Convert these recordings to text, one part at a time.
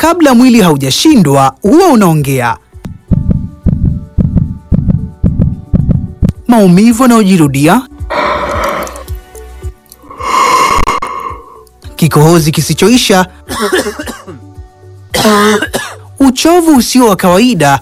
kabla mwili haujashindwa huwa unaongea. Maumivu yanayojirudia, kikohozi kisichoisha, uchovu usio wa kawaida,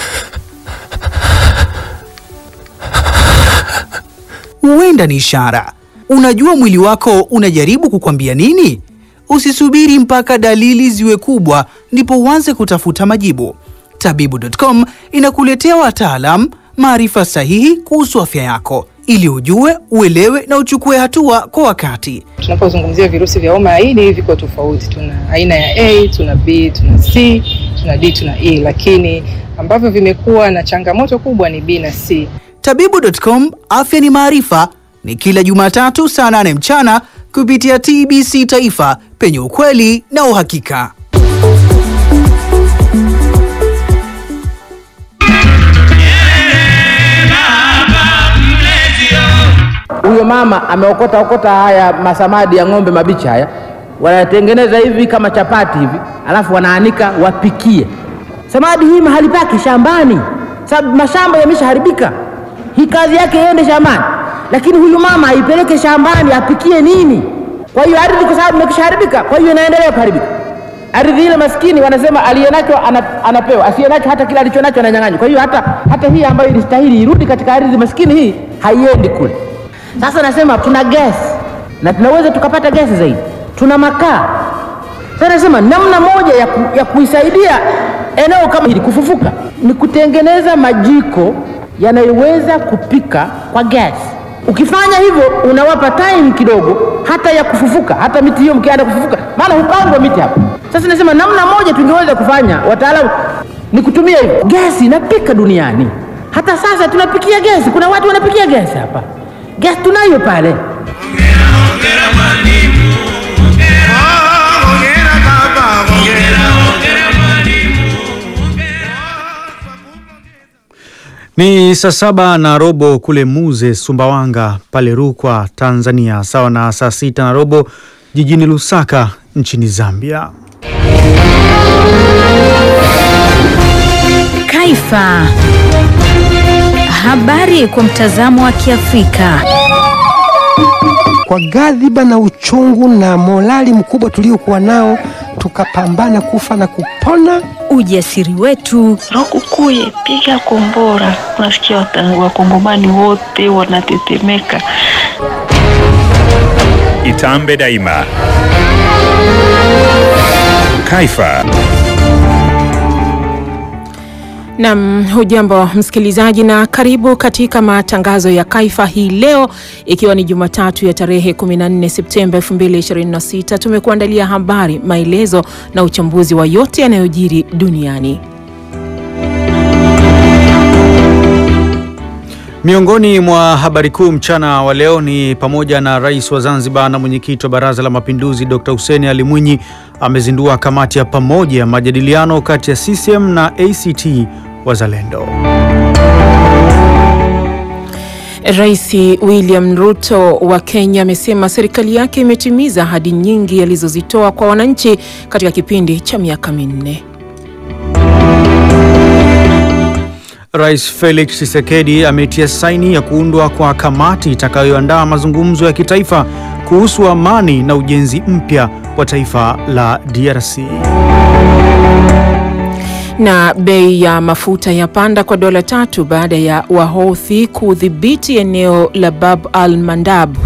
huenda ni ishara. Unajua mwili wako unajaribu kukwambia nini? Usisubiri mpaka dalili ziwe kubwa ndipo uanze kutafuta majibu. Tabibu.com inakuletea wataalam, maarifa sahihi kuhusu afya yako ili ujue, uelewe na uchukue hatua kwa wakati. Tunapozungumzia virusi vya homa ya ini viko tofauti. Tuna aina ya A, tuna B, tuna C, tuna D, tuna E, lakini ambavyo vimekuwa na changamoto kubwa ni B na C. Tabibu.com, afya ni maarifa, ni kila Jumatatu saa nane mchana kupitia TBC Taifa, penye ukweli na uhakika. Huyo mama ameokota okota haya masamadi ya ng'ombe mabichi haya, wanatengeneza hivi kama chapati hivi, alafu wanaanika wapikie. Samadi hii mahali pake shambani, sababu mashamba yameshaharibika. Hii kazi yake iende shambani, lakini huyu mama aipeleke shambani apikie nini? Kwa hiyo ardhi, kwa sababu imekishaharibika, kwa hiyo inaendelea kuharibika. Ardhi ile maskini, wanasema aliyenacho ana, anapewa, asiyenacho hata kile alichonacho ananyang'anywa. Kwa hiyo hata, hata hii ambayo ilistahili irudi katika ardhi maskini, hii haiendi kule. Sasa nasema tuna gesi na tunaweza tukapata gesi zaidi, tuna makaa. Sasa nasema namna moja ya, ku, ya kuisaidia eneo kama hili kufufuka ni kutengeneza majiko yanayoweza kupika kwa gesi. Ukifanya hivyo unawapa time kidogo hata ya kufufuka, hata miti hiyo mkianza kufufuka, maana hupandwa miti hapo. Sasa nasema namna moja tungeweza kufanya, wataalamu, ni kutumia hivyo. Gesi inapika duniani, hata sasa tunapikia gesi. Kuna watu wanapikia gesi hapa, gesi tunayo pale. Ni saa saba na robo kule Muze, Sumbawanga pale Rukwa, Tanzania, sawa na saa sita na robo jijini Lusaka nchini Zambia. Kaifa. Habari kwa mtazamo wa Kiafrika. Kwa ghadhiba na uchungu na morali mkubwa tuliokuwa nao, tukapambana kufa na kupona. Ujasiri wetu, Rokukuye, piga kombora. Unasikia wata- wakongomani wote wanatetemeka. Itambe daima. Kaifa. Nam, hujambo msikilizaji, na karibu katika matangazo ya Kaifa hii leo, ikiwa ni Jumatatu ya tarehe 14 Septemba 2026. Tumekuandalia habari, maelezo na uchambuzi wa yote yanayojiri duniani. Miongoni mwa habari kuu mchana wa leo ni pamoja na rais wa Zanzibar na mwenyekiti wa Baraza la Mapinduzi Dr. Hussein Ali Mwinyi amezindua kamati ya pamoja ya majadiliano kati ya CCM na ACT Wazalendo. Rais William Ruto wa Kenya amesema serikali yake imetimiza ahadi nyingi alizozitoa kwa wananchi katika kipindi cha miaka minne. Rais Felix Tshisekedi ametia saini ya kuundwa kwa kamati itakayoandaa mazungumzo ya kitaifa kuhusu amani na ujenzi mpya wa taifa la DRC. Na bei ya mafuta yapanda kwa dola tatu baada ya Wahouthi kudhibiti eneo la Bab al Mandab.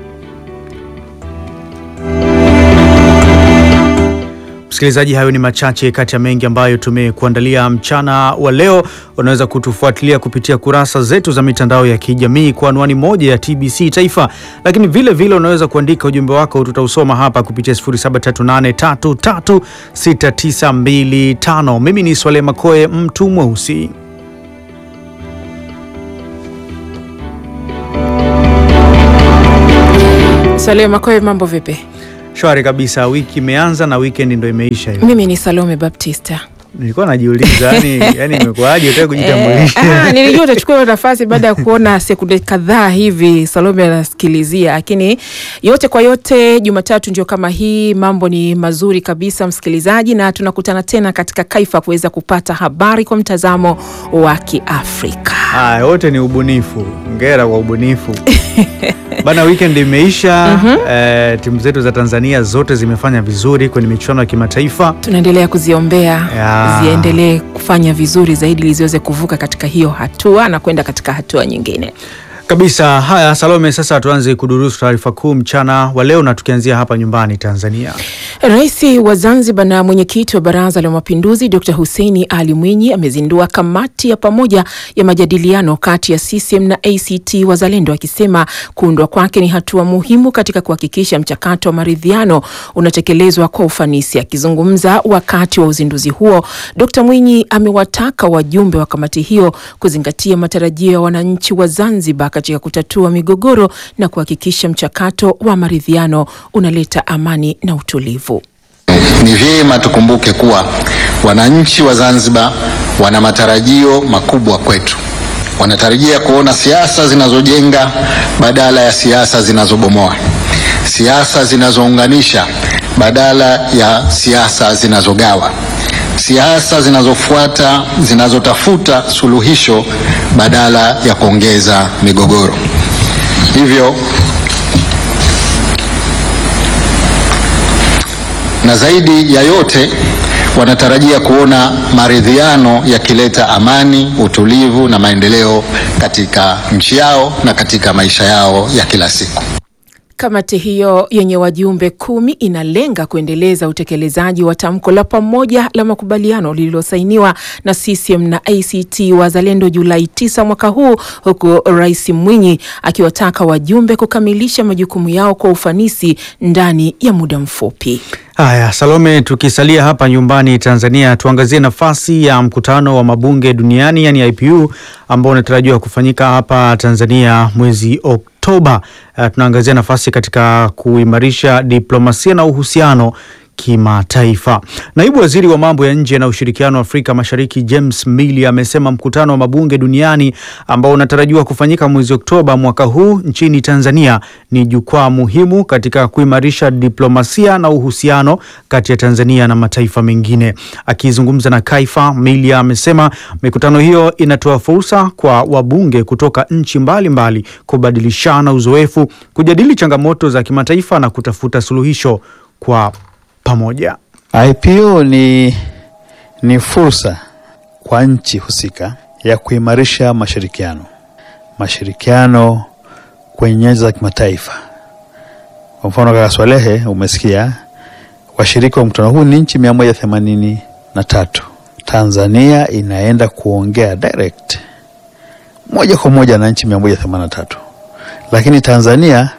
Msikilizaji, hayo ni machache kati ya mengi ambayo tumekuandalia mchana wa leo. Unaweza kutufuatilia kupitia kurasa zetu za mitandao ya kijamii kwa anwani moja ya TBC Taifa, lakini vile vile unaweza kuandika ujumbe wako, tutausoma hapa kupitia 0738336925. Mimi ni Swale Makoe, mtu mweusi. Saleh Makoe, mambo vipi? Shwari kabisa, wiki imeanza na weekend ndo imeisha hiyo. Mimi ni Salome Baptista. nilikuwa najiuliza yani, yani imekuwaje utaki Eh, kujitambulisha? ah, nilijua utachukua hiyo nafasi baada ya kuona sekunde kadhaa hivi Salome anasikilizia, lakini yote kwa yote, Jumatatu ndio kama hii, mambo ni mazuri kabisa msikilizaji, na tunakutana tena katika Kaifa kuweza kupata habari kwa mtazamo wa Kiafrika. Haya, wote ni ubunifu. Ngera kwa ubunifu bana. Weekend imeisha. eh, timu zetu za Tanzania zote zimefanya vizuri kwenye michuano ya kimataifa. Tunaendelea kuziombea Ya. ziendelee kufanya vizuri zaidi ili ziweze kuvuka katika hiyo hatua na kwenda katika hatua nyingine. Kabisa. Haya, Salome, sasa tuanze kudurusu taarifa kuu mchana wa leo, na tukianzia hapa nyumbani Tanzania. Rais wa Zanzibar na mwenyekiti wa Baraza la Mapinduzi Dr. Hussein Ali Mwinyi amezindua kamati ya pamoja ya majadiliano kati ya CCM na ACT Wazalendo akisema kuundwa kwake ni hatua muhimu katika kuhakikisha mchakato wa maridhiano unatekelezwa kwa ufanisi. Akizungumza wakati wa uzinduzi huo, Dr. Mwinyi amewataka wajumbe wa kamati hiyo kuzingatia matarajio ya wananchi wa Zanzibar katika kutatua migogoro na kuhakikisha mchakato wa maridhiano unaleta amani na utulivu. Ni vyema tukumbuke kuwa wananchi wa Zanzibar wana matarajio makubwa kwetu. Wanatarajia kuona siasa zinazojenga badala ya siasa zinazobomoa, siasa zinazounganisha badala ya siasa zinazogawa, siasa zinazofuata zinazotafuta suluhisho badala ya kuongeza migogoro. Hivyo na zaidi ya yote wanatarajia kuona maridhiano yakileta amani, utulivu na maendeleo katika nchi yao na katika maisha yao ya kila siku. Kamati hiyo yenye wajumbe kumi inalenga kuendeleza utekelezaji wa tamko la pamoja la makubaliano lililosainiwa na CCM na ACT Wazalendo Julai 9 mwaka huu, huku Rais Mwinyi akiwataka wajumbe kukamilisha majukumu yao kwa ufanisi ndani ya muda mfupi. Haya, Salome, tukisalia hapa nyumbani Tanzania, tuangazie nafasi ya mkutano wa mabunge duniani yani IPU ambao unatarajiwa kufanyika hapa Tanzania mwezi Oktoba. Uh, tunaangazia nafasi katika kuimarisha diplomasia na uhusiano kimataifa. Naibu waziri wa mambo ya nje na ushirikiano wa Afrika Mashariki James Milley amesema mkutano wa mabunge duniani ambao unatarajiwa kufanyika mwezi Oktoba mwaka huu nchini Tanzania ni jukwaa muhimu katika kuimarisha diplomasia na uhusiano kati ya Tanzania na mataifa mengine. Akizungumza na Kaifa, Milley amesema mikutano hiyo inatoa fursa kwa wabunge kutoka nchi mbalimbali kubadilishana uzoefu, kujadili changamoto za kimataifa na kutafuta suluhisho kwa pamoja. IPU ni, ni fursa kwa nchi husika ya kuimarisha mashirikiano mashirikiano kwenye nyanja za kimataifa. Kwa mfano kaka Swalehe, umesikia washiriki wa mkutano huu ni nchi mia moja themanini na tatu. Tanzania inaenda kuongea direct moja kwa moja na nchi mia moja themanini na tatu, lakini Tanzania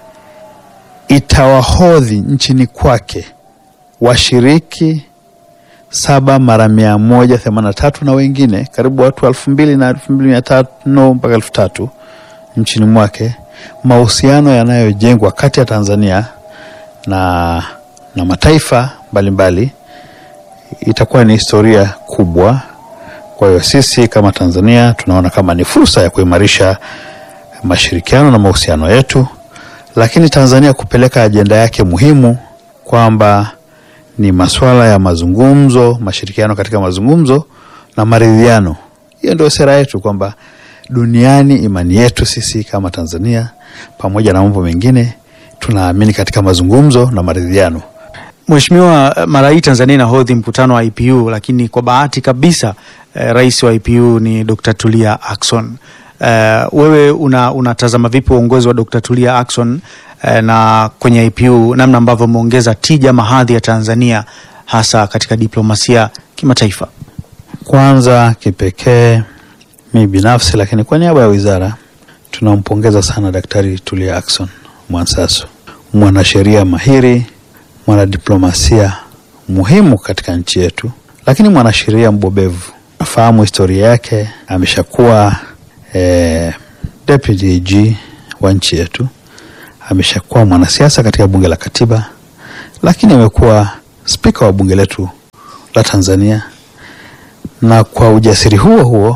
itawahodhi nchini kwake washiriki saba mara mia moja themanini na tatu na wengine karibu watu elfu mbili na elfu mbili mia tano mpaka elfu tatu nchini mwake. Mahusiano yanayojengwa kati ya Tanzania na, na mataifa mbalimbali itakuwa ni historia kubwa. Kwa hiyo sisi kama Tanzania tunaona kama ni fursa ya kuimarisha mashirikiano na mahusiano yetu, lakini Tanzania kupeleka ajenda yake muhimu kwamba ni masuala ya mazungumzo, mashirikiano katika mazungumzo na maridhiano. Hiyo ndio sera yetu, kwamba duniani, imani yetu sisi kama Tanzania, pamoja na mambo mengine, tunaamini katika mazungumzo na maridhiano. Mheshimiwa, mara hii Tanzania inahodhi mkutano wa IPU, lakini kwa bahati kabisa eh, rais wa IPU ni Dr. Tulia Ackson. Eh, wewe una, unatazama vipi uongozi wa Dr. Tulia Ackson eh, na kwenye IPU namna ambavyo umeongeza tija mahadhi ya Tanzania hasa katika diplomasia kimataifa? Kwanza kipekee mi binafsi, lakini kwa niaba ya wizara tunampongeza sana Daktari Tulia Ackson Mwansasu, mwanasheria mahiri, mwanadiplomasia muhimu katika nchi yetu, lakini mwanasheria mbobevu. Nafahamu historia yake, ameshakuwa eh, deputy AG wa nchi yetu, ameshakuwa mwanasiasa katika bunge la katiba, lakini amekuwa spika wa bunge letu la Tanzania na kwa ujasiri huo huo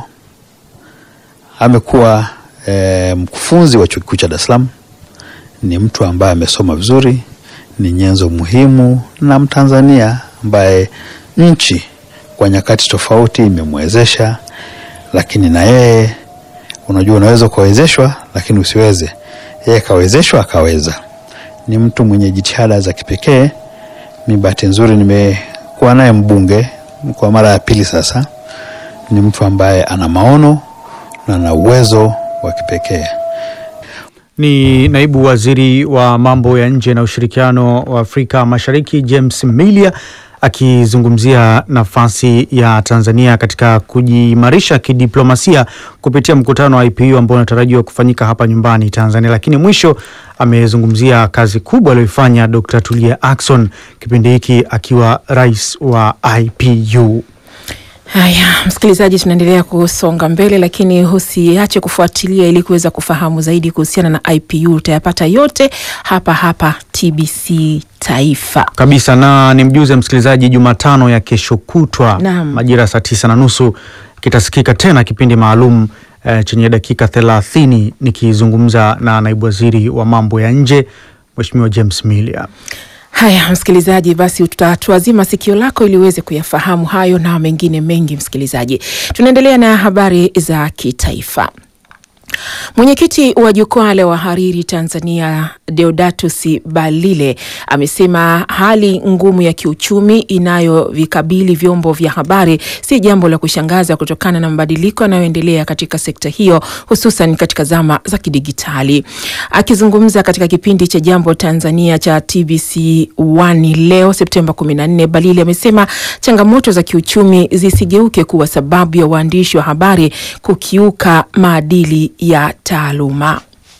amekuwa e, mkufunzi wa chuo kikuu cha Dar es Salaam. Ni mtu ambaye amesoma vizuri, ni nyenzo muhimu na Mtanzania ambaye nchi kwa nyakati tofauti imemwezesha, lakini na yeye unajua, unaweza ukawezeshwa lakini usiweze. Yeye kawezeshwa akaweza. Ni mtu mwenye jitihada za kipekee. Mi bahati nzuri nimekuwa naye mbunge kwa mara ya pili sasa. Ni mtu ambaye ana maono na ana uwezo wa kipekee. Ni naibu waziri wa mambo ya nje na ushirikiano wa Afrika Mashariki James Milia akizungumzia nafasi ya Tanzania katika kujiimarisha kidiplomasia kupitia mkutano wa IPU ambao unatarajiwa kufanyika hapa nyumbani Tanzania. Lakini mwisho amezungumzia kazi kubwa aliyoifanya Dr. Tulia Ackson kipindi hiki akiwa rais wa IPU. Haya, msikilizaji, tunaendelea kusonga mbele, lakini usiache kufuatilia ili kuweza kufahamu zaidi kuhusiana na IPU. Utayapata yote hapa hapa TBC Taifa. kabisa na ni mjuze msikilizaji, Jumatano ya kesho kutwa Naam. majira ya saa tisa na nusu kitasikika tena kipindi maalum eh, chenye dakika thelathini nikizungumza na naibu waziri wa mambo ya nje Mheshimiwa James Milia. Haya msikilizaji, basi tutatuazima sikio lako ili uweze kuyafahamu hayo na mengine mengi. Msikilizaji, tunaendelea na habari za kitaifa. Mwenyekiti wa jukwaa la wahariri Tanzania Deodatus Balile amesema hali ngumu ya kiuchumi inayovikabili vyombo vya habari si jambo la kushangaza kutokana na mabadiliko yanayoendelea katika sekta hiyo hususan katika zama za kidigitali. Akizungumza katika kipindi cha Jambo Tanzania cha TBC 1 leo Septemba 14, Balile amesema changamoto za kiuchumi zisigeuke kuwa sababu ya waandishi wa habari kukiuka maadili ya taaluma.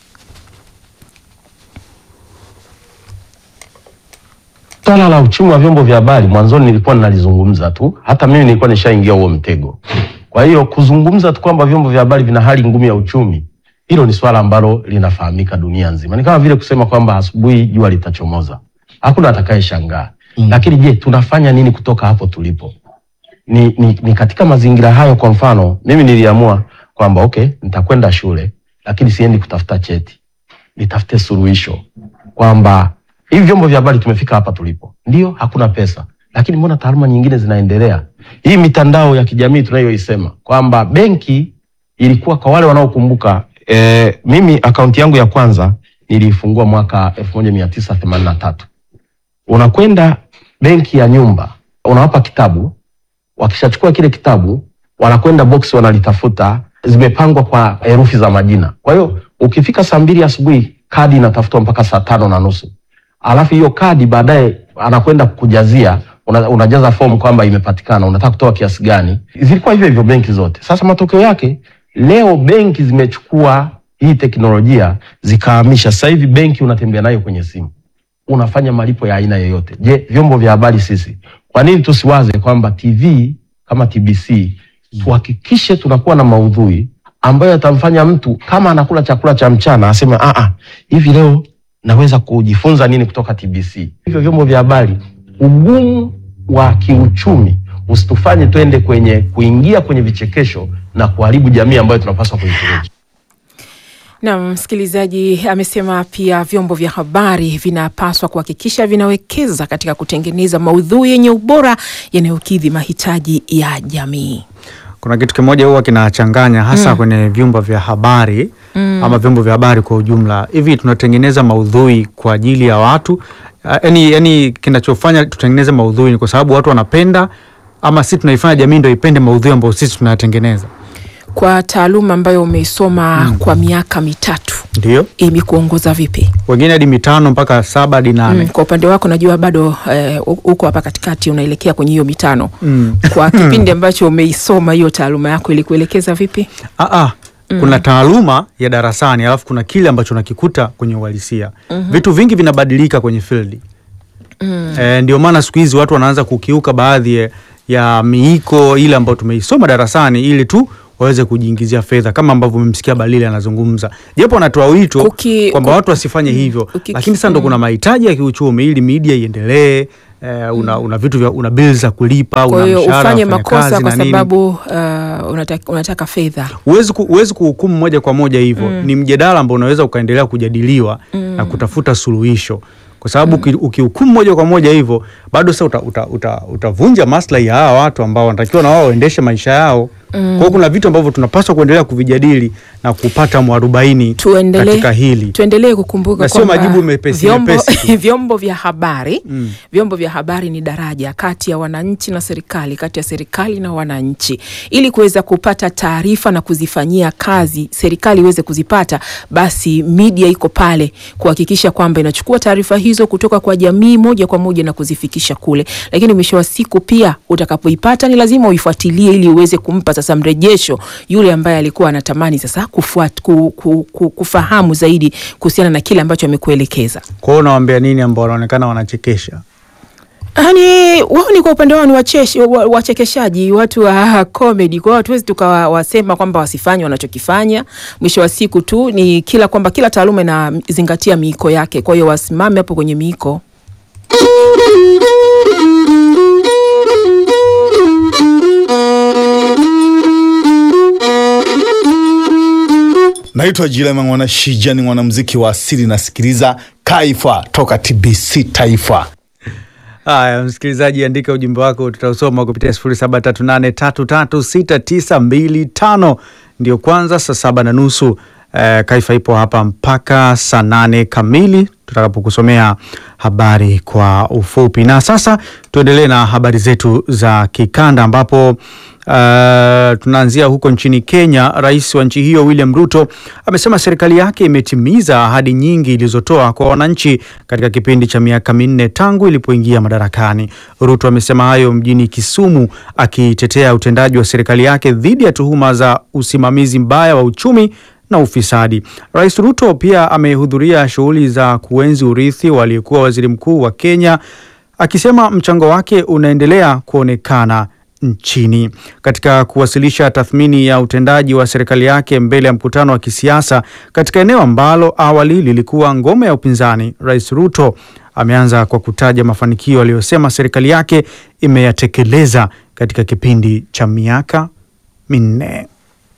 Swala la uchumi wa vyombo vya habari mwanzoni nilikuwa ninalizungumza tu, hata mimi nilikuwa nishaingia huo mtego. Kwa hiyo kuzungumza tu kwamba vyombo vya habari vina hali ngumu ya uchumi, hilo ni swala ambalo linafahamika dunia nzima. Ni kama vile kusema kwamba asubuhi jua litachomoza, hakuna atakayeshangaa. Mm. Lakini je, tunafanya nini kutoka hapo tulipo? Ni, ni, ni katika mazingira hayo. Kwa mfano mimi niliamua kwamba okay, nitakwenda shule lakini siendi kutafuta cheti, nitafute suluhisho kwamba hivi vyombo vya habari tumefika hapa tulipo, ndio hakuna pesa, lakini mbona taaluma nyingine zinaendelea? Hii mitandao ya kijamii tunayoisema kwamba benki ilikuwa kwa wale wanaokumbuka, e, mimi akaunti yangu ya kwanza niliifungua mwaka elfu moja mia tisa themanini na tatu. Unakwenda benki ya nyumba, unawapa kitabu, wakishachukua kile kitabu wanakwenda box wanalitafuta, zimepangwa kwa herufi za majina. Kwa hiyo ukifika saa mbili asubuhi kadi inatafutwa mpaka saa tano na nusu alafu hiyo kadi baadaye anakwenda kujazia una, unajaza fomu kwamba imepatikana, unataka kutoa kiasi gani. Zilikuwa hivyo hivyo benki zote. Sasa matokeo yake leo benki zimechukua hii teknolojia zikahamisha. Sasa hivi benki unatembea nayo kwenye simu, unafanya malipo ya aina yoyote. Je, vyombo vya habari sisi, kwa nini tusiwaze kwamba TV kama TBC tuhakikishe tunakuwa na maudhui ambayo yatamfanya mtu kama anakula chakula cha mchana aseme ah ah, hivi leo naweza kujifunza nini kutoka TBC. Hivyo vyombo vya habari, ugumu wa kiuchumi usitufanye twende kwenye kuingia kwenye vichekesho na kuharibu jamii ambayo tunapaswa kuitumikia. Na msikilizaji amesema pia vyombo vya habari vinapaswa kuhakikisha vinawekeza katika kutengeneza maudhui yenye ubora yanayokidhi mahitaji ya jamii. Kuna kitu kimoja huwa kinachanganya hasa Mm. kwenye vyombo vya habari Mm. ama vyombo vya habari kwa ujumla. Hivi tunatengeneza maudhui kwa ajili ya watu Ah, yani, yani kinachofanya tutengeneze maudhui ni kwa sababu watu wanapenda, ama si tunaifanya jamii ndio ipende maudhui ambayo sisi tunayatengeneza? Kwa taaluma ambayo umeisoma kwa miaka mitatu Ndio imekuongoza vipi? wengine hadi mitano mpaka saba hadi nane. Mm, kwa upande wako najua bado eh, uko hapa katikati unaelekea kwenye hiyo mitano. Mm. Kwa kipindi ambacho umeisoma hiyo taaluma yako ilikuelekeza vipi? Ah, ah. Mm. Kuna taaluma ya darasani alafu kuna kile ambacho unakikuta kwenye uhalisia. Mhm. Vitu vingi vinabadilika kwenye field. Mm. E, ndio maana siku hizi watu wanaanza kukiuka baadhi ya, ya miiko ile ambayo tumeisoma darasani ili tu waweze kujiingizia fedha kama ambavyo umemsikia Balile anazungumza, japo anatoa wito Kuki- kwamba ku- watu wasifanye hivyo, Uki- lakini sasa ndo kuna mahitaji ya kiuchumi ili media iendelee. Eh, una, una vitu vya una bills za kulipa, Kwa una hiyo mshahara ufanye wa makosa wafanyakazi kwa na nini. sababu uh, unataka, unataka fedha. Huwezi ku, huwezi kuhukumu moja kwa moja hivyo. Mm. Ni mjadala ambao unaweza ukaendelea kujadiliwa Mm. na kutafuta suluhisho, kwa sababu uki- ukihukumu moja kwa moja hivyo bado sasa uta, uta, uta, utavunja maslahi ya hawa watu ambao wanatakiwa na wao waendeshe maisha yao. Mm. Kwa hiyo kuna vitu ambavyo tunapaswa kuendelea kuvijadili na kupata mwarobaini Tuendelee katika hili tuendelee kukumbuka Na sio kwamba majibu mepesi vyombo, mepesi tu. vyombo vya habari Mm. vyombo vya habari ni daraja kati ya wananchi na serikali, kati ya serikali na wananchi, ili kuweza kupata taarifa na kuzifanyia kazi, serikali iweze kuzipata, basi media iko pale kuhakikisha kwamba inachukua taarifa hizo kutoka kwa jamii moja kwa moja na kuzifikisha kule. Lakini mwisho wa siku pia utakapoipata ni lazima uifuatilie ili uweze kumpa sasa mrejesho yule ambaye alikuwa anatamani sasa kufuat, ku, ku, ku, kufahamu zaidi kuhusiana na kile ambacho amekuelekeza. Kwa hiyo unawaambia nini ambao wanaonekana wanachekesha? Yaani wao ni kwa upande wao ni wacheshi, wa- wachekeshaji, watu wa comedy. Kwa hiyo hatuwezi tukawasema kwamba wasifanye wanachokifanya. Mwisho wa siku tu ni kila kwamba kila taaluma inazingatia miiko yake, kwa hiyo wasimame hapo kwenye miiko. Naitwa Jilema Mwana Shija, ni mwanamuziki wa asili, nasikiliza Kaifa toka TBC Taifa. Haya, msikilizaji, andika ujumbe wako, tutausoma kupitia sifuri saba tatu nane tatu tatu sita tisa mbili tano. Ndio kwanza saa saba na nusu. Eh, Kaifa ipo hapa mpaka saa nane kamili tutakapokusomea habari kwa ufupi. Na sasa tuendelee na habari zetu za kikanda ambapo Uh, tunaanzia huko nchini Kenya. Rais wa nchi hiyo William Ruto amesema serikali yake imetimiza ahadi nyingi ilizotoa kwa wananchi katika kipindi cha miaka minne tangu ilipoingia madarakani. Ruto amesema hayo mjini Kisumu akitetea utendaji wa serikali yake dhidi ya tuhuma za usimamizi mbaya wa uchumi na ufisadi. Rais Ruto pia amehudhuria shughuli za kuenzi urithi wa aliyekuwa waziri mkuu wa Kenya akisema mchango wake unaendelea kuonekana nchini. Katika kuwasilisha tathmini ya utendaji wa serikali yake mbele ya mkutano wa kisiasa katika eneo ambalo awali lilikuwa ngome ya upinzani, Rais Ruto ameanza kwa kutaja mafanikio aliyosema serikali yake imeyatekeleza katika kipindi cha miaka minne.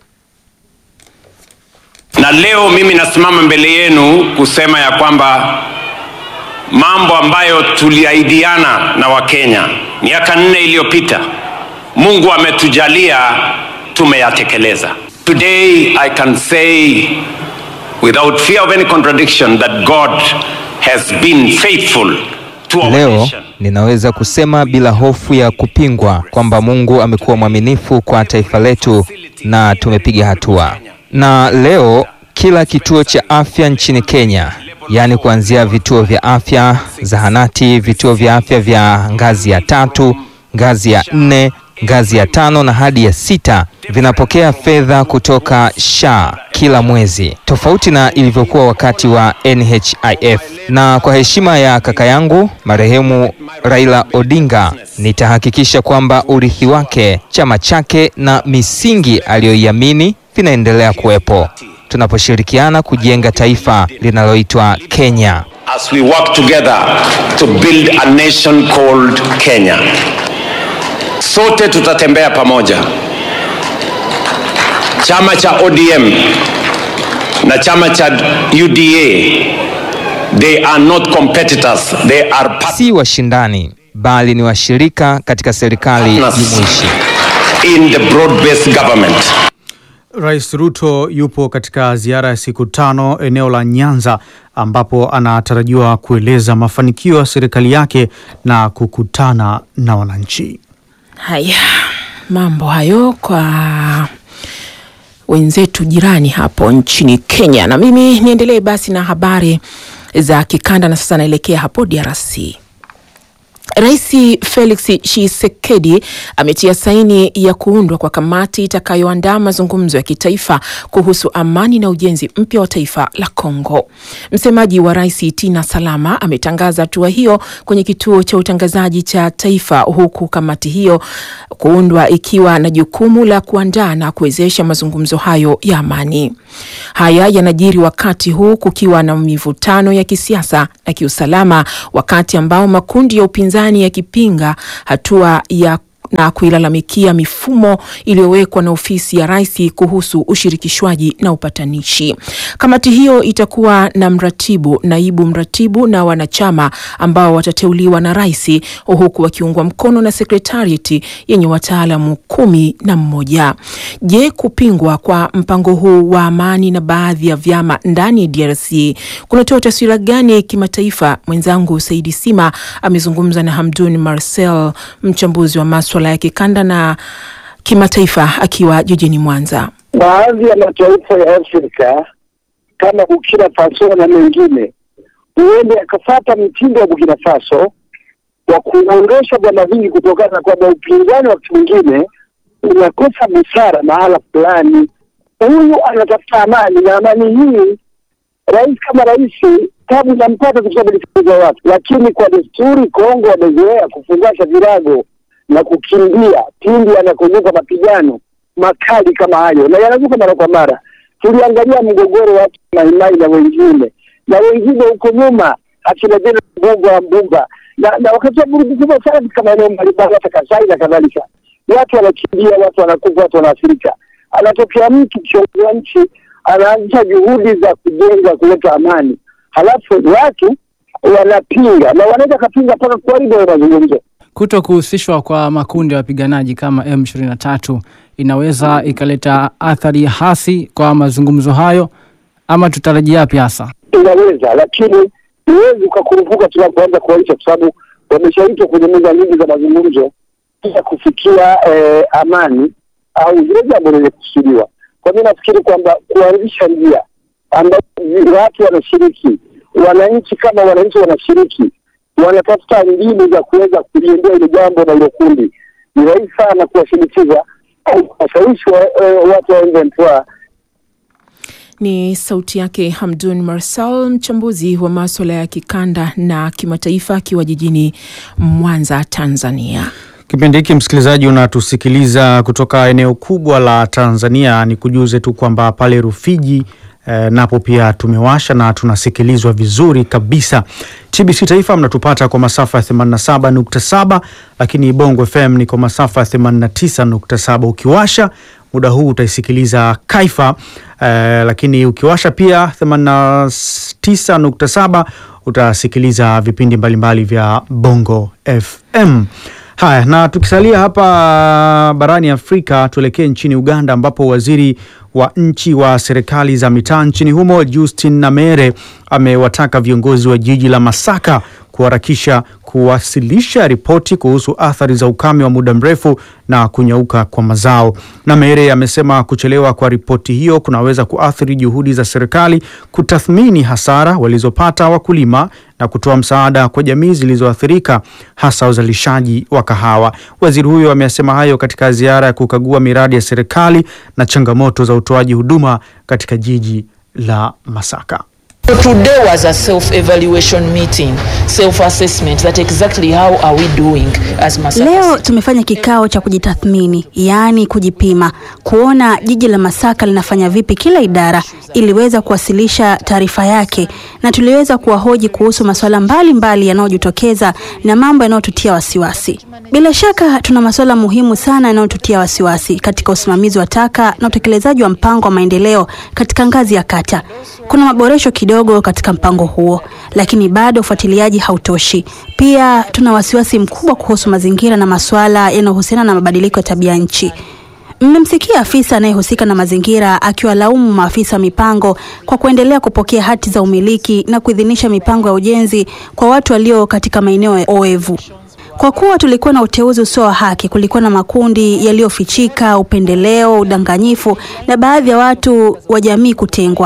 Na leo mimi nasimama mbele yenu kusema ya kwamba mambo ambayo tuliahidiana na Wakenya miaka nne iliyopita, Mungu ametujalia tumeyatekeleza. Today I can say without fear of any contradiction that God has been faithful to our Leo nation. ninaweza kusema bila hofu ya kupingwa kwamba Mungu amekuwa mwaminifu kwa taifa letu na tumepiga hatua. Na leo kila kituo cha afya nchini Kenya, yaani kuanzia vituo vya afya, zahanati, vituo vya afya vya ngazi ya tatu, ngazi ya nne, ngazi ya tano na hadi ya sita vinapokea fedha kutoka SHA kila mwezi, tofauti na ilivyokuwa wakati wa NHIF. Na kwa heshima ya kaka yangu marehemu Raila Odinga, nitahakikisha kwamba urithi wake, chama chake na misingi aliyoiamini vinaendelea kuwepo tunaposhirikiana kujenga taifa linaloitwa Kenya. as we work together to build a nation called Kenya. Sote tutatembea pamoja. Chama cha ODM na chama cha UDA they are not competitors, they are Si washindani bali ni washirika katika serikali jumuishi. in the broad-based government. Rais Ruto yupo katika ziara ya siku tano eneo la Nyanza ambapo anatarajiwa kueleza mafanikio ya serikali yake na kukutana na wananchi. Haya, mambo hayo kwa wenzetu jirani hapo nchini Kenya. Na mimi niendelee basi na habari za kikanda, na sasa naelekea hapo DRC. Rais Felix Tshisekedi ametia saini ya kuundwa kwa kamati itakayoandaa mazungumzo ya kitaifa kuhusu amani na ujenzi mpya wa taifa la Kongo. Msemaji wa rais Tina Salama ametangaza hatua hiyo kwenye kituo cha utangazaji cha taifa, huku kamati hiyo kuundwa ikiwa na jukumu la kuandaa na kuwezesha mazungumzo hayo ya amani. Haya yanajiri wakati huu kukiwa na mivutano ya kisiasa na kiusalama, wakati ambao makundi ya upinzani yakipinga hatua ya na kuilalamikia mifumo iliyowekwa na ofisi ya rais kuhusu ushirikishwaji na upatanishi. Kamati hiyo itakuwa na mratibu, naibu mratibu na wanachama ambao watateuliwa na rais, huku wakiungwa mkono na sekretarieti yenye wataalamu kumi na mmoja. Je, kupingwa kwa mpango huu wa amani na baadhi ya vyama ndani ya DRC kunatoa taswira gani kimataifa? Mwenzangu Saidi Sima amezungumza na Hamdun Marcel, mchambuzi wa maswala ya kikanda na kimataifa akiwa jijini Mwanza. Baadhi ya mataifa ya Afrika kama Burkina Faso na mengine huende akafata mtindo wa Burkina Faso wa kuondosha vyama vingi kutokana na kwamba upinzani wakati mwingine unakosa busara mahala fulani. Huyu anatafuta amani na amani hii, rais kama rais tabu inampata kusabiliza watu, lakini kwa desturi Kongo wamezoea kufungasha virago na kukimbia pindi anakozuka mapigano makali kama hayo, na yanazuka mara kwa mara. Tuliangalia mgogoro wa watu Maimai na wengine na wengine huko nyuma, akina Jena Mbuga wa Mbuga na, na wakati wa vurugu kubwa sana katika maeneo mbalimbali, hata Kasai na kadhalika. Watu wanakimbia, watu wanakufa, watu wanaathirika. Anatokea mtu kiongozi wa nchi anaanzisha juhudi za kujenga, kuleta amani, halafu watu wanapinga na wanaweza kapinga mpaka kuharibu hayo mazungumzo. Kuto kuhusishwa kwa makundi ya wapiganaji kama M23 inaweza ikaleta athari hasi kwa mazungumzo hayo, ama tutarajia yapi hasa? Inaweza, lakini huwezi ukakurupuka tunapoanza kuaisha, kwa sababu wameshaitwa kwenye meza nyingi za mazungumzo ili kufikia eh, amani au zile jambo lenye kusudiwa. Kwa mi nafikiri kwamba kuanzisha njia ambayo watu wanashiriki, wananchi kama wananchi wanashiriki wanatafuta mbinu za kuweza kuliendea ile jambo na ile kundi, ni rahisi sana kuwashinikiza au kuwashawishi wa, eh, watu wa M23 Ni sauti yake Hamdun Marsal, mchambuzi wa maswala ya kikanda na kimataifa, akiwa jijini Mwanza, Tanzania. Kipindi hiki msikilizaji, unatusikiliza kutoka eneo kubwa la Tanzania. Ni kujuze tu kwamba pale Rufiji eh, napo pia tumewasha na tunasikilizwa vizuri kabisa. TBC Taifa mnatupata kwa masafa ya 87.7, lakini Bongo FM ni kwa masafa ya 89.7. Ukiwasha muda huu utaisikiliza Kaifa eh, lakini ukiwasha pia 89.7 utasikiliza vipindi mbalimbali vya Bongo FM. Haya, na tukisalia hapa barani Afrika, tuelekee nchini Uganda ambapo waziri wa nchi wa serikali za mitaa nchini humo Justin Namere amewataka viongozi wa jiji la Masaka kuharakisha kuwasilisha ripoti kuhusu athari za ukame wa muda mrefu na kunyauka kwa mazao. Namere amesema kuchelewa kwa ripoti hiyo kunaweza kuathiri juhudi za serikali kutathmini hasara walizopata wakulima na kutoa msaada kwa jamii zilizoathirika hasa uzalishaji wa kahawa. Waziri huyo amesema hayo katika ziara ya kukagua miradi ya serikali na changamoto za utoaji huduma katika jiji la Masaka. So today was a self-evaluation meeting, self-assessment that exactly how are we doing as Masaka Leo tumefanya kikao cha kujitathmini, yaani kujipima, kuona jiji la Masaka linafanya vipi kila idara iliweza kuwasilisha taarifa yake, na tuliweza kuwahoji kuhusu masuala mbalimbali yanayojitokeza na mambo yanayotutia wasiwasi. Bila shaka tuna masuala muhimu sana yanayotutia wasiwasi katika usimamizi wa taka na utekelezaji wa mpango wa maendeleo katika ngazi ya kata. Kuna maboresho kidogo katika mpango huo, lakini bado ufuatiliaji hautoshi. Pia tuna wasiwasi mkubwa kuhusu mazingira na masuala yanayohusiana na mabadiliko ya tabia nchi. Mmemsikia afisa anayehusika na mazingira akiwalaumu maafisa wa mipango kwa kuendelea kupokea hati za umiliki na kuidhinisha mipango ya ujenzi kwa watu walio katika maeneo oevu. Kwa kuwa tulikuwa na uteuzi usio wa haki, kulikuwa na makundi yaliyofichika, upendeleo, udanganyifu na baadhi ya watu wa jamii kutengwa.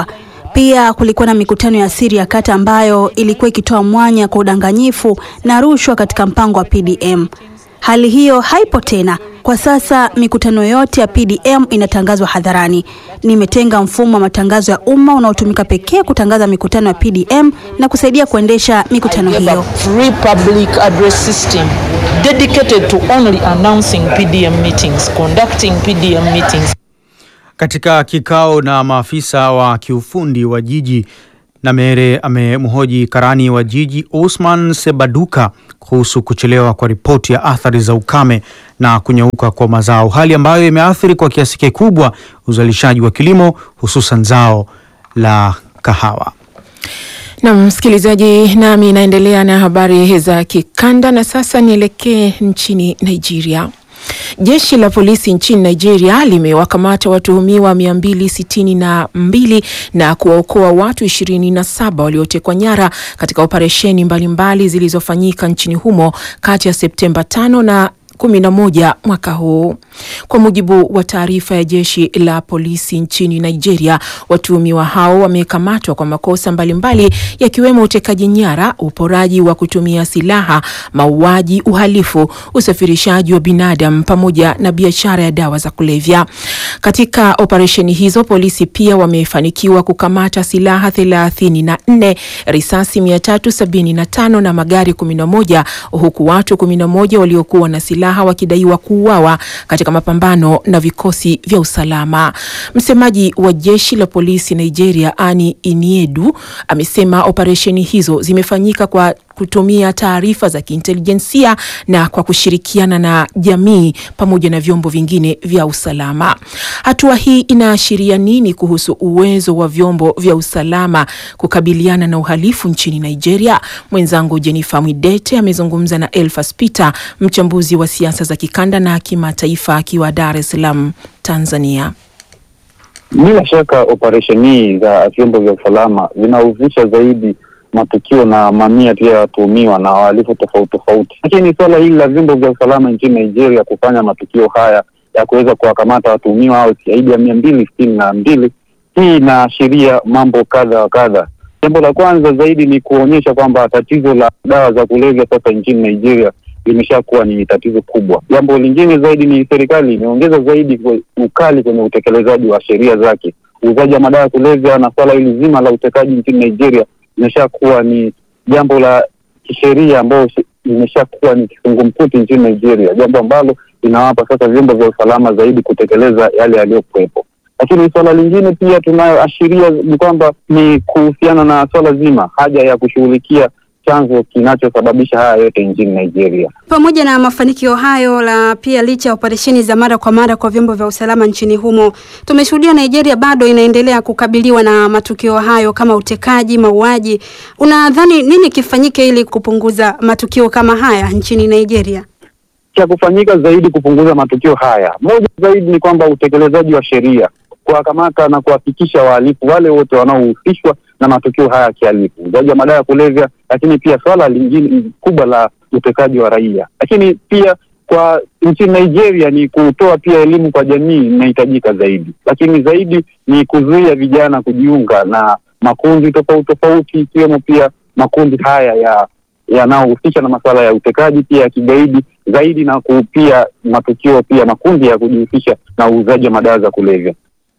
Pia kulikuwa na mikutano ya siri ya kata ambayo ilikuwa ikitoa mwanya kwa udanganyifu na rushwa katika mpango wa PDM. Hali hiyo haipo tena. Kwa sasa mikutano yote ya PDM inatangazwa hadharani. Nimetenga mfumo wa matangazo ya umma unaotumika pekee kutangaza mikutano ya PDM na kusaidia kuendesha mikutano I have hiyo. a free public address system dedicated to only announcing PDM meetings, conducting PDM meetings. Katika kikao na maafisa wa kiufundi wa jiji Namere amemhoji karani wa jiji Osman Sebaduka kuhusu kuchelewa kwa ripoti ya athari za ukame na kunyauka kwa mazao, hali ambayo imeathiri kwa kiasi kikubwa uzalishaji wa kilimo hususan zao la kahawa. Na msikilizaji, nami naendelea na habari za kikanda na sasa nielekee nchini Nigeria. Jeshi la polisi nchini Nigeria limewakamata watuhumiwa 262 na kuwaokoa watu 27 waliotekwa nyara katika operesheni mbalimbali zilizofanyika nchini humo kati ya Septemba 5 na 11 mwaka huu. Kwa mujibu wa taarifa ya jeshi la polisi nchini Nigeria, watuhumiwa hao wamekamatwa kwa makosa mbalimbali yakiwemo utekaji nyara, uporaji wa kutumia silaha, mauaji, uhalifu, usafirishaji wa binadamu pamoja na biashara ya dawa za kulevya. Katika operesheni hizo, polisi pia wamefanikiwa kukamata silaha 34, risasi 375 na magari 11 huku watu 11 waliokuwa na silaha wakidaiwa kuuawa katika mapambano na vikosi vya usalama. Msemaji wa jeshi la polisi Nigeria, Ani Iniedu, amesema operesheni hizo zimefanyika kwa kutumia taarifa za kiintelijensia na kwa kushirikiana na jamii pamoja na vyombo vingine vya usalama. Hatua hii inaashiria nini kuhusu uwezo wa vyombo vya usalama kukabiliana na uhalifu nchini Nigeria? Mwenzangu Jennifer Mwidete amezungumza na Elfas Peter, mchambuzi wa siasa za kikanda na kimataifa, akiwa Dar es Salaam, Tanzania. Bila shaka operesheni za vyombo vya usalama zinahusisha zaidi matukio na mamia pia ya watuhumiwa na wahalifu tofauti tofauti, lakini suala hili la vyombo vya usalama nchini Nigeria kufanya matukio haya ya kuweza kuwakamata watuhumiwa hao zaidi ya mia mbili sitini na mbili hii inaashiria mambo kadha wa kadha. Jambo la kwanza zaidi ni kuonyesha kwamba tatizo la dawa za kulevya sasa nchini Nigeria limeshakuwa ni tatizo kubwa. Jambo lingine zaidi ni serikali imeongeza zaidi kwe- ukali kwenye utekelezaji wa sheria zake. Uuzaji wa madawa ya kulevya na swala hili zima la utekaji nchini Nigeria imeshakuwa ni jambo la kisheria ambayo shi- limeshakuwa ni kizungumkuti nchini Nigeria, jambo ambalo linawapa sasa vyombo vya usalama zaidi kutekeleza yale yaliyokuwepo. Lakini suala lingine pia tunayoashiria ni kwamba ni kuhusiana na swala zima haja ya kushughulikia chanzo kinachosababisha haya yote nchini Nigeria. Pamoja na mafanikio hayo, la pia licha ya operesheni za mara kwa mara kwa vyombo vya usalama nchini humo, tumeshuhudia Nigeria bado inaendelea kukabiliwa na matukio hayo kama utekaji, mauaji. Unadhani nini kifanyike ili kupunguza matukio kama haya nchini Nigeria? cha kufanyika zaidi kupunguza matukio haya, moja zaidi ni kwamba utekelezaji wa sheria, kuwakamata na kuhakikisha wahalifu wale wote wanaohusishwa na matukio haya ya kihalifu, uzaji wa madawa ya kulevya, lakini pia swala lingine kubwa la utekaji wa raia. Lakini pia kwa nchini Nigeria ni kutoa pia elimu kwa jamii inahitajika zaidi, lakini zaidi ni kuzuia vijana kujiunga na makundi tofauti tofauti, ikiwemo pia makundi haya ya yanayohusisha na masuala ya utekaji pia ya kigaidi zaidi na ku- pia matukio pia makundi ya kujihusisha na uuzaji wa madawa za kulevya.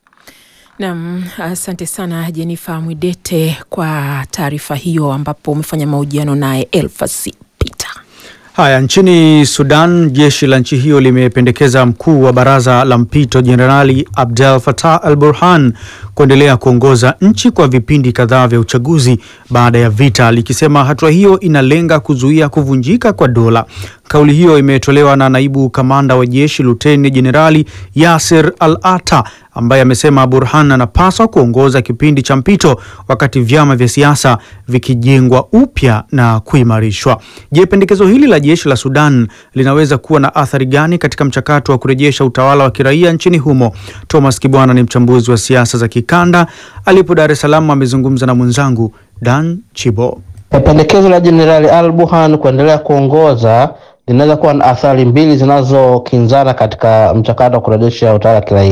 Naam, asante sana Jennifer Mwidete kwa taarifa hiyo, ambapo umefanya mahojiano naye Elfasi Peter. Haya, nchini Sudan, jeshi la nchi hiyo limependekeza mkuu wa baraza la mpito Jenerali Abdel Fattah al Burhan kuendelea kuongoza nchi kwa vipindi kadhaa vya uchaguzi baada ya vita, likisema hatua hiyo inalenga kuzuia kuvunjika kwa dola. Kauli hiyo imetolewa na naibu kamanda wa jeshi Luteni Jenerali Yasir Al Ata ambaye amesema Burhan anapaswa kuongoza kipindi cha mpito wakati vyama vya siasa vikijengwa upya na kuimarishwa. Je, pendekezo hili la jeshi la Sudan linaweza kuwa na athari gani katika mchakato wa kurejesha utawala wa kiraia nchini humo? Thomas Kibwana ni mchambuzi wa siasa za kikanda, alipo Dar es Salaam amezungumza na mwenzangu Dan Chibo. Pendekezo la Jenerali Al Burhan kuendelea kuongoza linaweza kuwa na athari mbili zinazokinzana katika mchakato wa kurejesha utawala wa kiraia.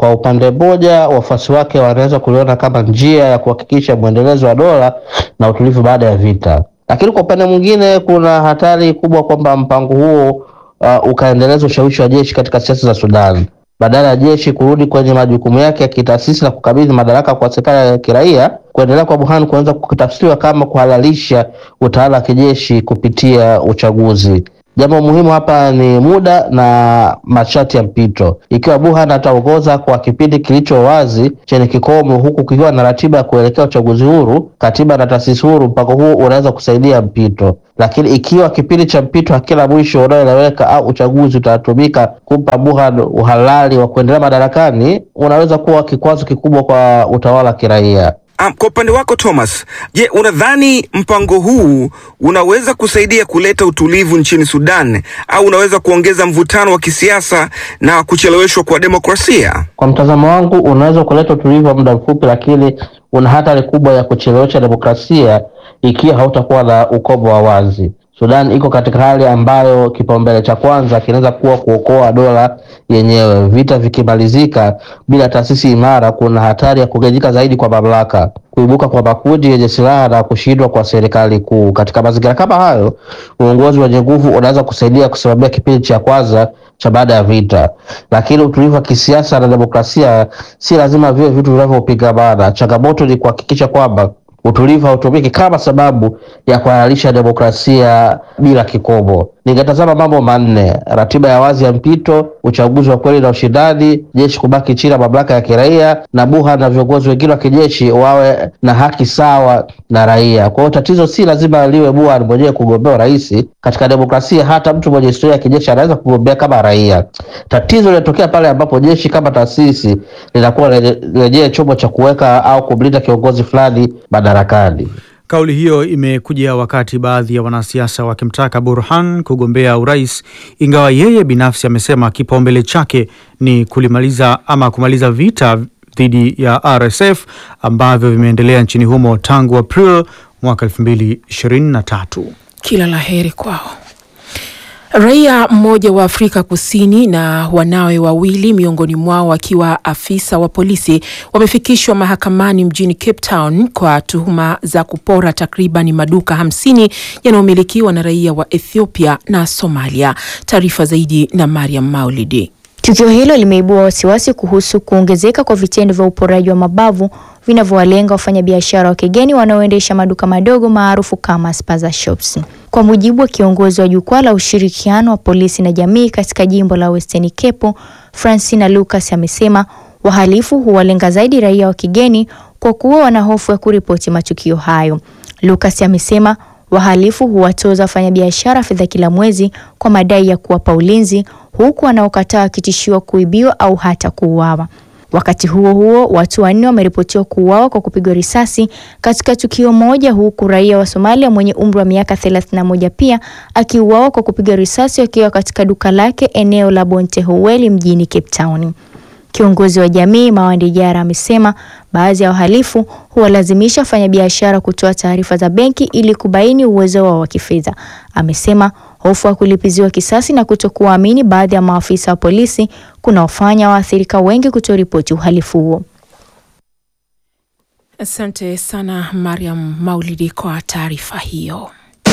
Kwa upande mmoja, wafuasi wake wanaweza kuliona kama njia ya kuhakikisha mwendelezo wa dola na utulivu baada ya vita, lakini kwa upande mwingine kuna hatari kubwa kwamba mpango huo uh, ukaendeleza ushawishi wa jeshi katika siasa za Sudan badala ya jeshi kurudi kwenye majukumu yake ya kitaasisi na kukabidhi madaraka kwa serikali ya kiraia. Kuendelea kwa Burhan kunaweza kutafsiriwa kama kuhalalisha utawala wa kijeshi kupitia uchaguzi. Jambo muhimu hapa ni muda na masharti ya mpito. Ikiwa Burhan ataongoza kwa kipindi kilicho wazi chenye kikomo, huku kikiwa na ratiba ya kuelekea uchaguzi huru, katiba na taasisi huru, mpango huu unaweza kusaidia mpito. Lakini ikiwa kipindi cha mpito hakina mwisho unaoeleweka au uchaguzi utatumika kumpa Burhan uhalali wa kuendelea madarakani, unaweza kuwa kikwazo kikubwa kwa utawala wa kiraia. Um, kwa upande wako Thomas, je, unadhani mpango huu unaweza kusaidia kuleta utulivu nchini Sudan au unaweza kuongeza mvutano wa kisiasa na kucheleweshwa kwa demokrasia? Kwa mtazamo wangu, unaweza kuleta utulivu wa muda mfupi, lakini una hatari kubwa ya kuchelewesha demokrasia ikiwa hautakuwa na ukomo wa wazi. Sudan iko katika hali ambayo kipaumbele cha kwanza kinaweza kuwa kuokoa dola yenyewe. Vita vikimalizika bila taasisi imara, kuna hatari ya kugawanyika zaidi kwa mamlaka, kuibuka kwa makundi yenye silaha na kushindwa kwa serikali kuu. Katika mazingira kama hayo, uongozi wenye nguvu unaweza kusaidia kusimamia kipindi cha kwanza cha baada ya vita, lakini utulivu wa kisiasa na demokrasia si lazima viwe vitu vinavyopingamana. Changamoto ni kuhakikisha kwamba utulivu hautumiki kama sababu ya kuhalalisha demokrasia bila kikomo. Ningetazama mambo manne: ratiba ya wazi ya mpito, uchaguzi wa kweli na ushindani, jeshi kubaki chini ya mamlaka ya kiraia, na Burhan na viongozi wengine wa kijeshi wawe na haki sawa na raia. Kwa hiyo tatizo si lazima liwe Burhan mwenyewe kugombea urais. Katika demokrasia, hata mtu mwenye historia ya kijeshi anaweza kugombea kama raia. Tatizo linatokea pale ambapo jeshi kama taasisi linakuwa lenyewe chombo cha kuweka au kumlinda kiongozi fulani madarakani. Kauli hiyo imekuja wakati baadhi ya wanasiasa wakimtaka Burhan kugombea urais, ingawa yeye binafsi amesema kipaumbele chake ni kulimaliza ama kumaliza vita dhidi ya RSF ambavyo vimeendelea nchini humo tangu April mwaka 2023. Kila la heri kwao. Raia mmoja wa Afrika Kusini na wanawe wawili miongoni mwao akiwa afisa wa polisi wamefikishwa mahakamani mjini Cape Town kwa tuhuma za kupora takriban maduka hamsini yanayomilikiwa na raia wa Ethiopia na Somalia. Taarifa zaidi na Mariam Maulidi. Tukio hilo limeibua wasiwasi kuhusu kuongezeka kwa vitendo vya uporaji wa mabavu vinavyowalenga wafanyabiashara wa kigeni wanaoendesha maduka madogo maarufu kama spaza shops. Kwa mujibu wa kiongozi wa jukwaa la ushirikiano wa polisi na jamii katika jimbo la Western Cape, Francina Lucas amesema wahalifu huwalenga zaidi raia wa kigeni kwa kuwa wana hofu ya kuripoti matukio hayo. Lucas amesema wahalifu huwatoza wafanyabiashara fedha kila mwezi kwa madai ya kuwapa ulinzi huku wanaokataa wakitishiwa kuibiwa au hata kuuawa. Wakati huo huo, watu wanne wameripotiwa kuuawa kwa kupigwa risasi katika tukio moja, huku raia wa Somalia mwenye umri wa miaka 31 pia akiuawa kwa kupigwa risasi akiwa katika duka lake eneo la Bontehuweli mjini Cape Town. Kiongozi wa jamii Mawandi Jara amesema baadhi ya wahalifu huwalazimisha wafanyabiashara kutoa taarifa za benki ili kubaini uwezo wao wa kifedha. Amesema hofu ya kulipiziwa kisasi na kutokuwaamini baadhi ya maafisa wa polisi kunaofanya waathirika wengi kutoripoti uhalifu huo. Asante sana Mariam Maulidi kwa taarifa hiyo.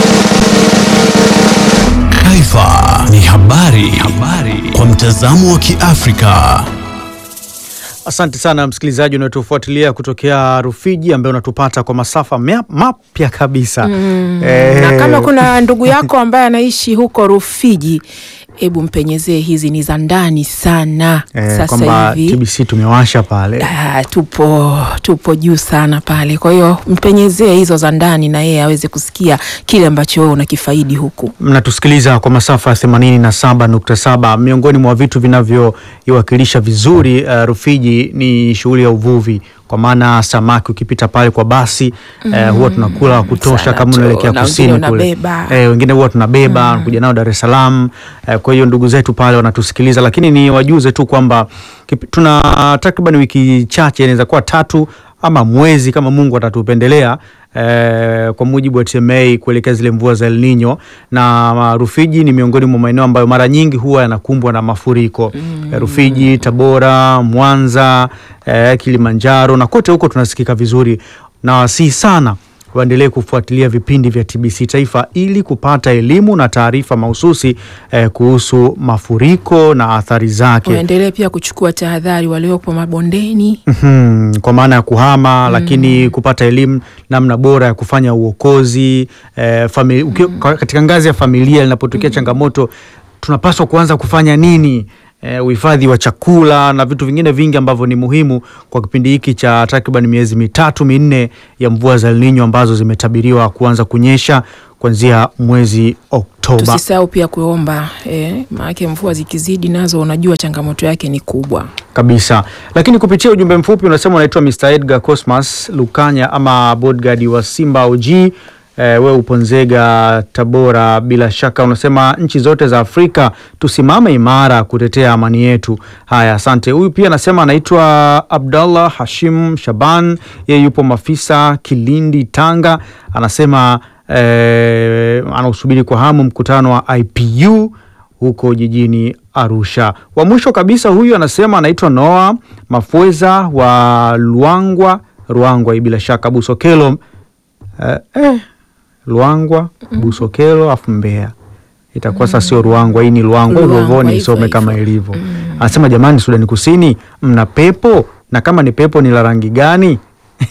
Taifa ni habari, habari kwa mtazamo wa Kiafrika. Asante sana msikilizaji unaotufuatilia kutokea Rufiji, ambaye unatupata kwa masafa mapya kabisa Mm, Eh, na kama kuna ndugu yako ambaye anaishi huko Rufiji, hebu mpenyezee, hizi ni za ndani sana eh, sasa kwamba hivi TBC tumewasha pale Ah, tupo tupo juu sana pale. Kwa hiyo mpenyezee hizo za ndani, na yeye aweze kusikia kile ambacho wewe unakifaidi huku. mnatusikiliza kwa masafa ya 87.7. Miongoni mwa vitu vinavyoiwakilisha vizuri uh, Rufiji ni shughuli ya uvuvi, kwa maana samaki ukipita pale kwa basi eh, huwa tunakula wa kutosha sana kama tu, unaelekea na kusini wengine kule unabeba. eh, wengine huwa tunabeba kuja nao Dar es Salaam eh, kwa hiyo ndugu zetu pale wanatusikiliza, lakini ni wajuze tu kwamba kipi- tuna takriban wiki chache, inaweza kuwa tatu ama mwezi kama Mungu atatupendelea eh, kwa mujibu wa TMA kuelekea zile mvua za El Nino, na Rufiji ni miongoni mwa maeneo ambayo mara nyingi huwa yanakumbwa na mafuriko mm. Rufiji, Tabora, Mwanza, eh, Kilimanjaro na kote huko tunasikika vizuri, na wasihi sana waendelee kufuatilia vipindi vya TBC Taifa ili kupata elimu na taarifa mahususi eh, kuhusu mafuriko na athari zake. Waendelee pia kuchukua tahadhari waliopo mabondeni. Mhm, kwa maana ya kuhama lakini kupata elimu namna bora ya kufanya uokozi eh, famili, ukiwa- katika ngazi ya familia linapotokea changamoto tunapaswa kuanza kufanya nini? Eh, uhifadhi wa chakula na vitu vingine vingi ambavyo ni muhimu kwa kipindi hiki cha takriban miezi mitatu minne ya mvua za El Nino ambazo zimetabiriwa kuanza kunyesha kuanzia mwezi Oktoba. Tusisahau pia kuomba eh, maanake mvua zikizidi nazo unajua changamoto yake ni kubwa. kabisa lakini kupitia ujumbe mfupi unasema unaitwa Mr. Edgar Cosmas Lukanya ama bodyguard wa Simba OG eh, we upo Nzega Tabora bila shaka unasema nchi zote za Afrika tusimame imara kutetea amani yetu haya asante huyu pia anasema anaitwa Abdallah Hashim Shaban yeye yupo Mafisa Kilindi Tanga anasema eh, anausubiri kwa hamu mkutano wa IPU huko jijini Arusha. Wa mwisho kabisa huyu anasema anaitwa Noah Mafweza wa Luangwa, Ruangwa hii bila shaka Busokelo eh, eh, Luangwa Busokelo afu Mbeya itakuwa sasa sio Ruangwa, hii ni Luangwa hivyo hivyo Luangwa, nisome hivyo kama ilivyo. Anasema jamani, Sudani Kusini mna pepo na kama ni pepo ni la rangi gani?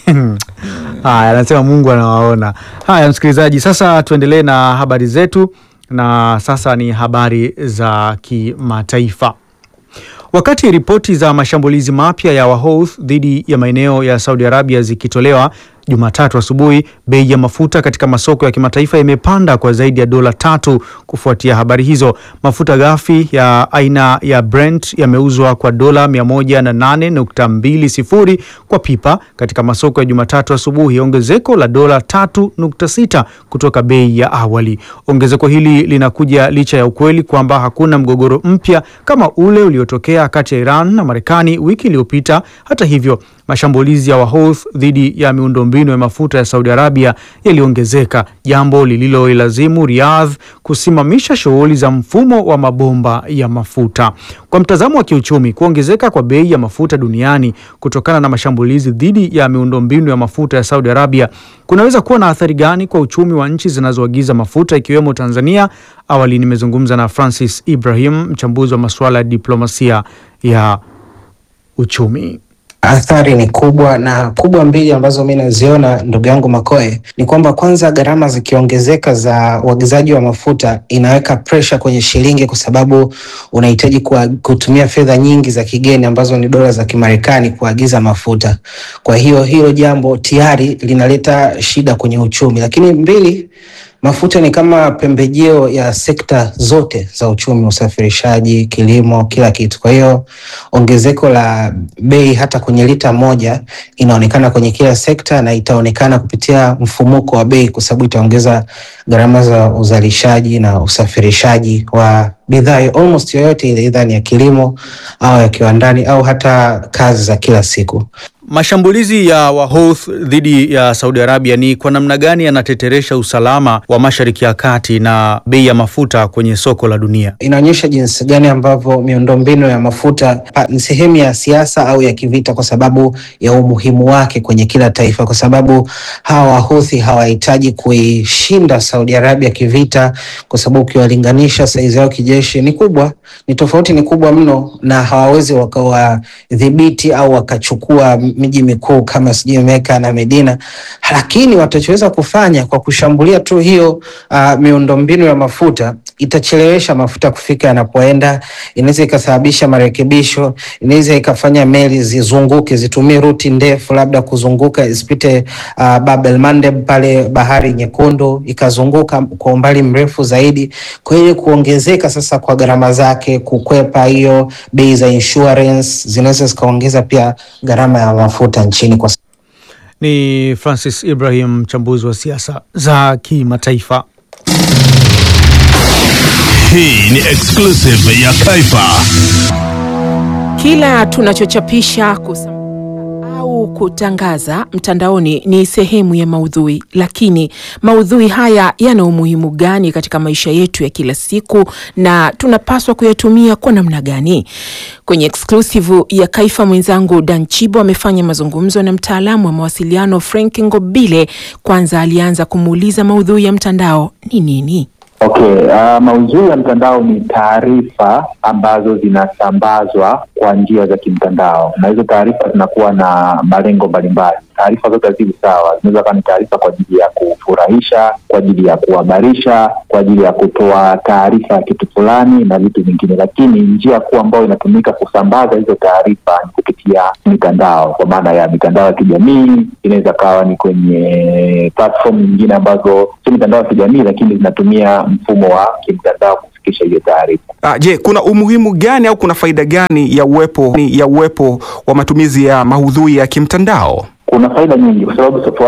Haya, anasema Mungu anawaona. Haya, msikilizaji, sasa tuendelee na habari zetu, na sasa ni habari za kimataifa. Wakati ripoti za mashambulizi mapya ya Wahouth dhidi ya maeneo ya Saudi Arabia zikitolewa Jumatatu asubuhi, bei ya mafuta katika masoko ya kimataifa imepanda kwa zaidi ya dola tatu kufuatia habari hizo. Mafuta ghafi ya aina ya Brent yameuzwa kwa dola 108.20 kwa pipa katika masoko ya Jumatatu asubuhi, ongezeko la dola 3.6 kutoka bei ya awali. Ongezeko hili linakuja licha ya ukweli kwamba hakuna mgogoro mpya kama ule uliotokea kati ya Iran na Marekani wiki iliyopita. Hata hivyo, mashambulizi ya Wahouth dhidi ya miundombinu ya mafuta ya Saudi Arabia yaliongezeka, jambo lililoilazimu Riyadh kusimamisha shughuli za mfumo wa mabomba ya mafuta. Kwa mtazamo wa kiuchumi, kuongezeka kwa bei ya mafuta duniani kutokana na mashambulizi dhidi ya miundombinu ya mafuta ya Saudi Arabia kunaweza kuwa na athari gani kwa uchumi wa nchi zinazoagiza mafuta ikiwemo Tanzania? Awali nimezungumza na Francis Ibrahim, mchambuzi wa masuala ya diplomasia ya uchumi. Athari ni kubwa na kubwa mbili ambazo mi naziona, ndugu yangu Makoe, ni kwamba kwanza, gharama zikiongezeka za uagizaji wa mafuta inaweka presha kwenye shilingi, kwa sababu unahitaji kuwa- kutumia fedha nyingi za kigeni ambazo ni dola za Kimarekani kuagiza mafuta. Kwa hiyo hilo jambo tayari linaleta shida kwenye uchumi, lakini mbili Mafuta ni kama pembejeo ya sekta zote za uchumi, usafirishaji, kilimo, kila kitu. Kwa hiyo ongezeko la bei hata kwenye lita moja inaonekana kwenye kila sekta na itaonekana kupitia mfumuko wa bei, kwa sababu itaongeza gharama za uzalishaji na usafirishaji wa bidhaa almost yoyote ile, idha ni ya kilimo au ya kiwandani au hata kazi za kila siku. Mashambulizi ya Wahouth dhidi ya Saudi Arabia ni kwa namna gani yanateteresha usalama wa Mashariki ya Kati na bei ya mafuta kwenye soko la dunia? inaonyesha jinsi gani ambavyo miundombinu ya mafuta pa- ni sehemu ya siasa au ya kivita, kwa sababu ya umuhimu wake kwenye kila taifa, kwa sababu hawa Wahuthi hawahitaji kuishinda Saudi Arabia kivita, kwa sababu ukiwalinganisha saizi yao kijeshi ni kubwa, ni tofauti, ni kubwa mno, na hawawezi wakawadhibiti au wakachukua miji mikuu kama sijui Meka na Medina, lakini watachoweza kufanya kwa kushambulia tu hiyo uh, miundombinu ya mafuta itachelewesha mafuta kufika yanapoenda, inaweza ikasababisha marekebisho, inaweza ikafanya meli zizunguke, zitumie ruti ndefu, labda kuzunguka isipite uh, Bab el Mandeb pale bahari Nyekundu, ikazunguka kwa umbali mrefu zaidi. Kwa hiyo kuongezeka sasa kwa gharama zake, kukwepa hiyo bei za insurance zinaweza zikaongeza pia gharama ya mafuta nchini kwa Ni Francis Ibrahim, mchambuzi wa siasa za kimataifa. Hii ni exclusive ya Kaifa. Kila tunachochapisha kusa au au kutangaza mtandaoni ni sehemu ya maudhui, lakini maudhui haya yana umuhimu gani katika maisha yetu ya kila siku na tunapaswa kuyatumia kwa namna gani? Kwenye exclusive ya Kaifa, mwenzangu Dan Chibo amefanya mazungumzo na mtaalamu wa mawasiliano Frank Ngobile. Kwanza alianza kumuuliza maudhui ya mtandao ni nini? Okay, uh, maudhui ya mtandao ni taarifa ambazo zinasambazwa kwa njia za kimtandao, na hizo taarifa zinakuwa na malengo mbalimbali. Taarifa zote hazivi sawa, zinaweza kuwa ni taarifa kwa ajili ya kufurahisha, kwa ajili ya kuhabarisha, kwa ajili ya kutoa taarifa ya kitu fulani na vitu vingine, lakini njia kuu ambayo inatumika kusambaza hizo taarifa ni kupitia mitandao, kwa maana ya mitandao ya kijamii. Inaweza kawa ni kwenye platform nyingine ambazo sio mitandao ya kijamii, lakini zinatumia mfumo wa kimtandao kufikisha hiyo taarifa. Ah, je, kuna umuhimu gani au kuna faida gani ya uwepo ya uwepo wa matumizi ya maudhui ya kimtandao? Kuna faida nyingi kwa sababu